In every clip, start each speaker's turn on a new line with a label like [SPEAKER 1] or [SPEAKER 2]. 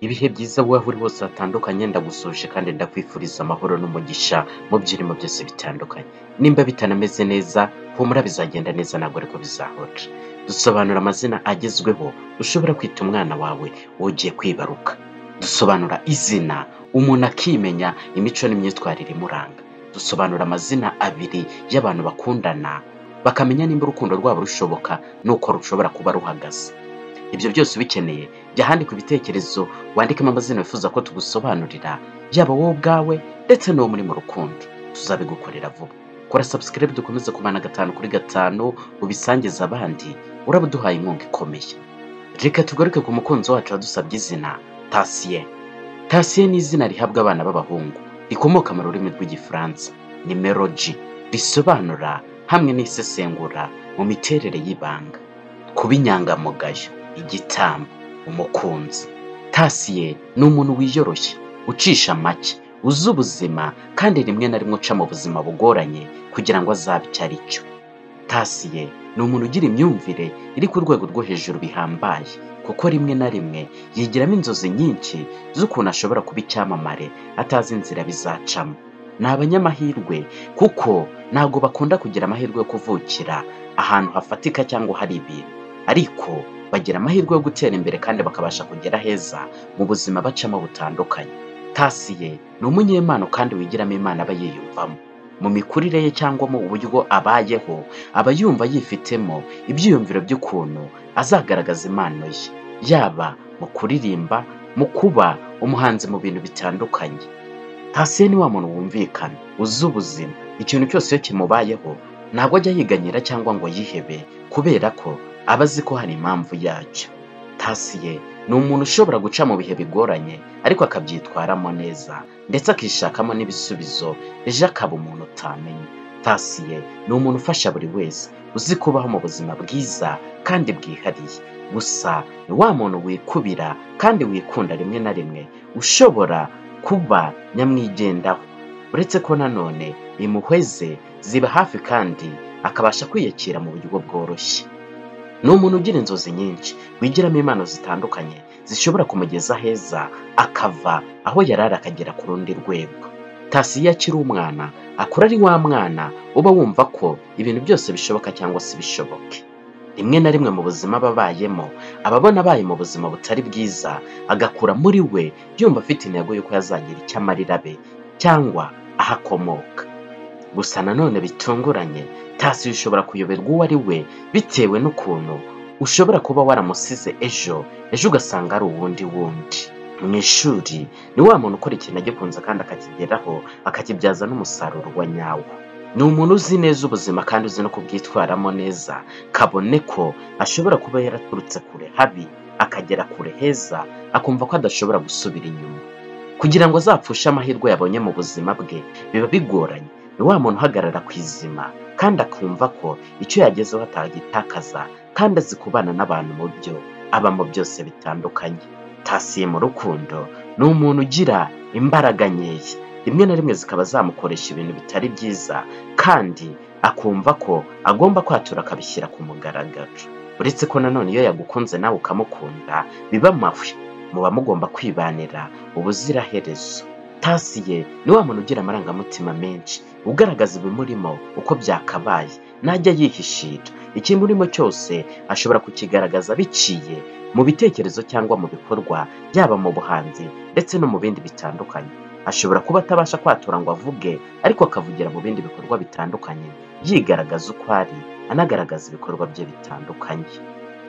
[SPEAKER 1] Ibihe byiza waba uri hose hatandukanye ndagusuje kandi ndakwifuriza amahoro n'umugisha mu byo urimo byose bitandukanye. Nimba bitanameze neza, humura bizagenda neza ntabwo ariko bizahora. Dusobanura amazina agezweho ushobora kwita umwana wawe ugiye kwibaruka. Dusobanura izina umuntu akimenya imico n'imyitwarire imuranga. Dusobanura amazina abiri y'abantu bakundana, bakamenya nimba urukundo rwabo rushoboka n'uko rushobora kuba ruhagaze. Ibyo byose ubikeneye jya ahandika ibitekerezo wandikemo amazina wifuza ko tugusobanurira, yaba wowe ubwawe ndetse n'uwo muri mu rukundo. Tuzabigukorera vuba. Kora subscribe dukomeze kubana gatanu kuri gatanu, ubisangize abandi, uraba uduhaye inkunga ikomeye. Reka tugaruke ku mukunzi wacu wadusabye izina Tatien. Tatien ni izina rihabwa abana b'abahungu, rikomoka mu rurimi rw'Igifaransa. Ni meloji, risobanura hamwe n'isesengura mu miterere y'ibanga. Kuba inyangamugayo, igitambo, umukunzi. Tatien ni umuntu wiyoroshya, ucisha make, uzi ubuzima kandi rimwe na rimwe uca mu buzima bugoranye kugira ngo azabe icyo ari cyo. Tatien ni umuntu ugira imyumvire iri ku rwego rwo hejuru bihambaye, kuko rimwe na rimwe yigiramo inzozi nyinshi z'ukuntu ashobora kuba icyamamare atazi inzira bizacamo. Ni abanyamahirwe kuko ntabwo bakunda kugira amahirwe yo kuvukira ahantu hafatika cyangwa hari ibintu, ariko bagira amahirwe yo gutera imbere kandi bakabasha kugera heza mu buzima bacamo butandukanye. Tatien ni umunyempano kandi wigiramo Imana aba yiyumvamo. Mu mikurire ye cyangwa mu buryo abayeho, aba yumva yifitemo ibyiyumviro by'ukuntu azagaragaza impano ye, yaba mu kuririmba, mu kuba umuhanzi mu bintu bitandukanye. Tatien ni wa muntu wumvikana, uzi ubuzima, ikintu cyose iyo kimubayeho ntabwo ajya yiganyira cyangwa ngo yihebe kubera ko aba azi ko hari impamvu yacyo. Tatien ni umuntu ushobora guca mu bihe bigoranye ariko akabyitwaramo neza ndetse akishakamo n'ibisubizo ejo akaba umuntu utamenya. Tatien ni umuntu ufasha buri wese, uzi kubaho mu buzima bwiza kandi bwihariye. Gusa ni wa muntu wikubira kandi wikunda rimwe na rimwe, ushobora kuba nyamwigendaho. Uretse ko nanone impuhwe ziba hafi kandi akabasha kwiyakira mu buryo bworoshye. Ni umuntu ugira inzozi nyinshi, wigiramo impano zitandukanye zishobora kumugeza heza akava aho yari ari akagera ku rundi rwego. Tatien iyo akiri umwana akura ari wa mwana uba wumva ko ibintu byose bishoboka cyangwa se bishoboke. Rimwe na rimwe mu buzima aba abayemo, aba abona abaye mu buzima butari bwiza, agakura muri we yumva afite intego y'uko yazagira icyo amarira abe cyangwa aho akomoka. Gusa nanone bitunguranye, Tatien ushobora kuyoberwa uwo ari we bitewe n'ukuntu ushobora kuba waramusize ejo, ejo ugasanga ari uwundi wundi. Mu ishuri ni wa muntu ukora ikintu agikunze kandi akakigeraho, akakibyaza n'umusaruro wa nyawo. Ni umuntu uzi neza ubuzima kandi uzi no kubwitwaramo neza, kabone ko ashobora kuba yaraturutse kure habi, akagera kure heza, akumva ko adashobora gusubira inyuma. Kugira ngo azapfushe amahirwe yabonye mu buzima bwe, biba bigoranye. Ni wa muntu uhagarara ku izima kandi akumva ko icyo yagezeho atagitakaza kandi azi kubana n'abantu mu byo abamo byose bitandukanye. Tatien mu rukundo ni umuntu ugira imbaraga nkeya, rimwe na rimwe zikaba zamukoresha ibintu bitari byiza kandi akumva ko agomba kwatura akabishyira ku mugaragaro. Uretse ko nanone iyo yagukunze nawe ukamukunda biba amahwi, muba mugomba kwibanira ubuziraherezo. Tatien ni wa muntu ugira amarangamutima menshi, ugaragaza ibimurimo uko byakabaye, ntajya yihishira. Ikimurimo cyose ashobora kukigaragaza biciye mu bitekerezo cyangwa mu bikorwa, yaba mu buhanzi ndetse no mu bindi bitandukanye. Ashobora kuba atabasha kwatura ngo avuge, ariko akavugira mu bindi bikorwa bitandukanye, yigaragaza uko ari, anagaragaza ibikorwa bye bitandukanye.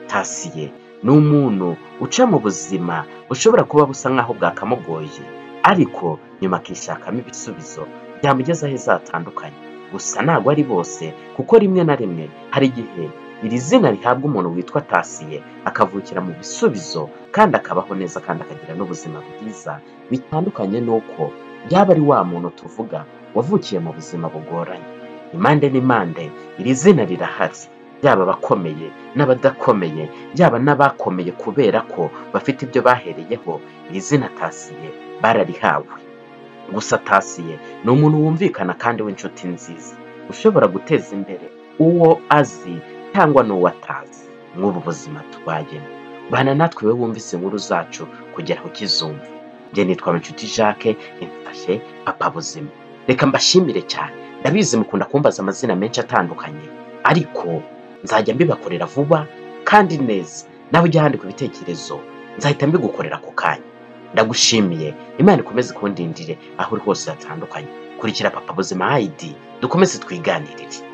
[SPEAKER 1] Tatien ni umuntu uca mu buzima bushobora kuba busa nk'aho bwakamugoye, ariko nyuma akishakamo ibisubizo byamugeza aheza hatandukanye. Gusa ntabwo ari bose kuko rimwe na rimwe hari igihe iri zina rihabwa umuntu witwa Tatien akavukira mu bisubizo kandi akabaho neza kandi akagira n'ubuzima bwiza, bitandukanye n'uko yaba ari wa muntu tuvuga wavukiye mu buzima bugoranye. Impande n'impande iri zina rirahari, yaba abakomeye n'abadakomeye, yaba n'abakomeye kubera ko bafite ibyo bahereyeho, iri zina Tatien bararihawe. Gusa Tatien ni umuntu wumvikana kandi w'inshuti nziza, ushobora guteza imbere uwo azi cyangwa n'uwo atazi, nk'ubu buzima tubayemo. bana natwe we wumvise inkuru zacu kugera ku kizumva njye nitwa inshuti jacques imfashe papa buzima reka mbashimire cyane ndabizi mukunda kumbaza amazina menshi atandukanye ariko nzajya mbibakorera vuba kandi neza nawe ujya ahandika ibitekerezo nzahita mbigukorera ako kanya ndagushimiye imana ikomeze kundindire aho uri hose hatandukanye kurikira papa buzima hayidi dukomeze twiganirire